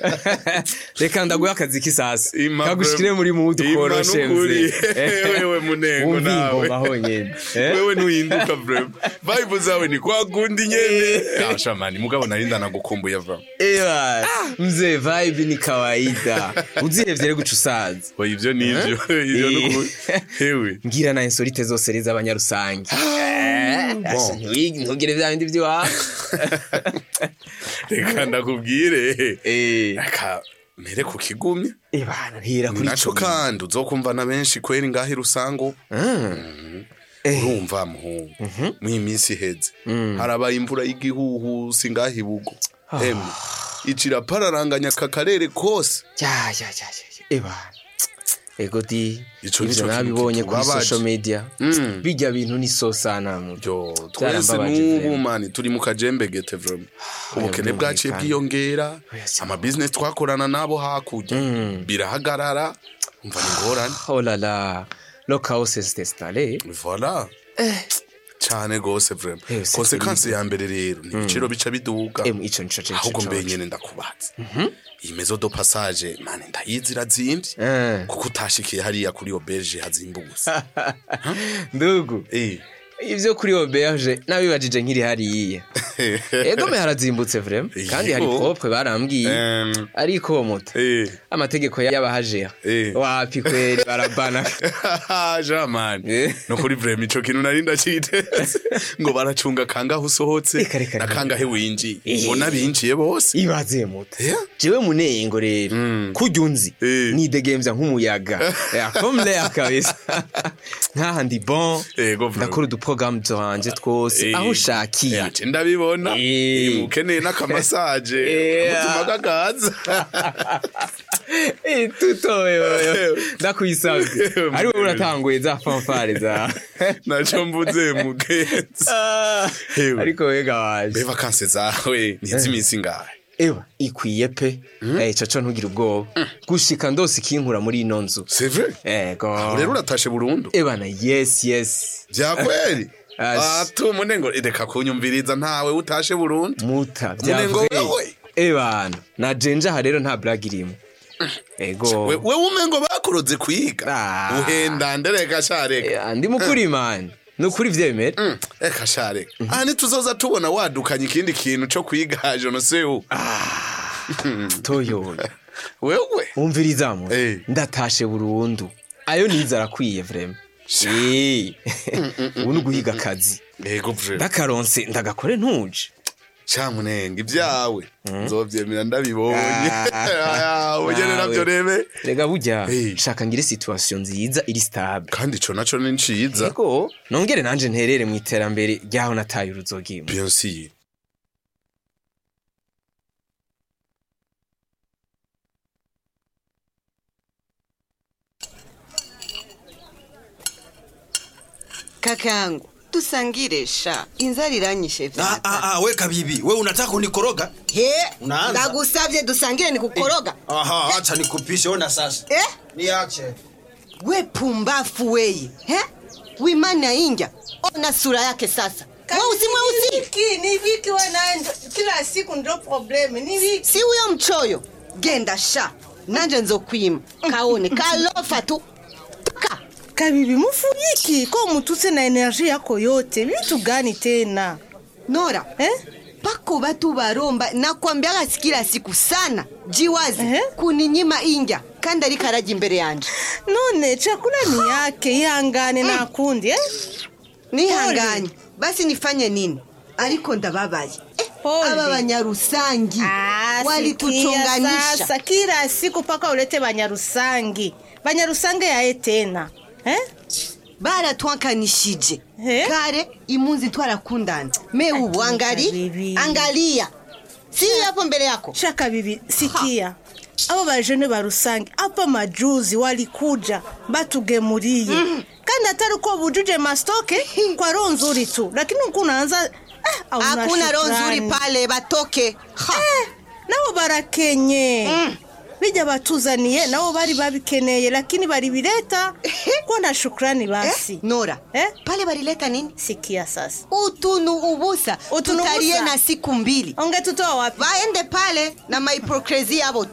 reka ndaguhe akazi k'isasa Ima kagushikire bro. muri mudu Ima koroshe nukuri. mzee Wewe munengo wumva nawe. ingoma honyene Eh? wewe ntuhinduka vrema vibe zawe ni kwa kundi nyene Ah, shamani mugabo narinda nagukumbuye va Ewa, mzee vibe ni kawaida uzihevye rero guca usaza oya ivyo nivyo ivyo Eh. nukuri hewe ngira na insolite zose reza abanyarusange Asha, ntiwigi- ntugire vya bindi vy'iwawe reka ndakubwire Eh. reka mere ku kigumye Ebana ntira ni kuri naco ico kandi uzokumva na benshi kweri ngaho rusango Eh. urumva muhungu mw'iyi minsi iheze harabaye imvura y'igihuhusi ngaho ibugo emwe icira pararanganya aka karere kose ya ya ya ya ya. ebana ego di Ico ivyo nico kintu nabibonye kuri kitubabaje. social media Mm. bijya bintu ni so sana mu yo twese Vyarambabaje n'ubu vrema. mani turi mu kajembegete vrema ubukene Oya, bwaciye birumvikana. bwiyongera Oya, si amabizinesi twakorana nabo hakurya birahagarara umva ni ngorane oh la la lo chaos s'est installé voila cane gose vrema Eh, c'est konsekansi ya mbere rero ni ibiciro bica biduga em ico nico cyo ahubwo mbe nyene ndakubaza iyi mezo do passage mani ndayizi irazimvye Eh. kuko utashikiye hariya kuri auberge hazimbutse ndugu Eh. ivyo kuri auberge nabibajije nkiri hariya ego me harazimbutse vrema kandi hari Yego. propre barambwiye Em, ariko moto eh. amategeko y'abahajera Eh. wapi kweri barabana jamani Eh. no kuri vrema ico kintu nari ndaciteze ngo baracunga kangahe usohotse Reka, reka, na reka. kangahe winjiye Eh. ngo n'abinjiye bose ibaze moto Eh? jewe munengo rero kurya unzi Eh. nidegemvya nk'umuyaga comme l'air kabisa nkaha ndi bon Ego, bro. ndakora uduprogramme twanje twose Eh. aho ushakiye Eh, ace ndabibona Eh. Eh, ukeneye n'akamasaje Eh. umutima kakaza Eh, tuto wewe ndakwisavye Eh, ari wowe uratanguye za fanfare za naco mvuze mugenzi Ah, Ewe. ariko wega waje be vakanse zawe niz'iminsi ngahe ewa ikwiye pe eh caco ntugire ubwoba gushika ndose ikinkura muri ino nzu c'est vrai ego Aho rero uratashe burundu ebana yes yes vyakweri Ashi. atu munengo reka kunyumviriza ntawe utashe burundu muta Munengo vyavuye wewe. ebana na jenja aha rero nta blague irimo ego We- wewe umengo bakuroze kwiga Ah. uhenda ndereka shareka Eh, ndi mukuri mani ni ukuri vyemera Mm, eka shareka aha ntituzoza tubona wadukanye ikindi kintu co kwiga jonosewu toyoyo wewe umvirizamo Eh. ndatashe burundu ayo nize arakwiye vrema Eh. ubu ni uguhiga akazi ego vre ndakaronse ndagakore ntuje camunenga ibyawe nzovyemera ndabibonye Ah. ubugene navyo Nawe. rebe rega burya Eh. shaka ngire situation nziza iri stable kandi ico naco ni nciza ego nongere nanje nterere mu iterambere ryaho nataye uruzogimo bien sûr kaka yangu tusangire sha inzara iranyishe Ah, vyata ah, ah, we kabibi we unataka kunikoroga he Unaanza. ndagusavye dusangire ni kukoroga aha acha nikupishe ona sasa eh? niache we pumbafu weye he wimana inja ona sura yake sasa mweusi mweusi Viki, ni viki wanaenda kila siku ndo probleme ni viki si huyo mchoyo genda sha nanje nzokwima kaone kalofa tu toka kabibi mufuriki ko mutuse na enerji yako yote vitu gani tena nora eh? pako batu baromba nakwambiaga kila siku sana jiwazi Ehe. kuninyima inja kandi ariko arajya imbere yanje none chakula ni yake ihangane na kundi eh? nihanganye basi nifanye nini ariko ndababaye Eh, Pole. aba banyarusangi Ah, sikia walituchonganisha sasa kila siku paka ulete banyarusangi banyarusangi yaye tena eh? baratwankanishije Eh? kare imunzi twarakundana me ubu angali bibi. angalia si hapo mbele yako shaka bibi sikia abo bajene ba rusange apa majuzi walikuja batugemuriye kandi atari ko bujuje mastoke kwa roho nzuri tu lakini uko unaanza eh, hauna hakuna roho nzuri shukrani. pale batoke ha. Eh, nabo barakenye Mm. bijya batuzaniye nabo bari babikeneye lakini bari bireta ko na shukrani basi eh? nora Eh? pale balileta nini sikia sasa utunu ubusa Utunu tutarie ubusa? na siku mbili onge tutoa wapi vaende pale na mahipokresi yabo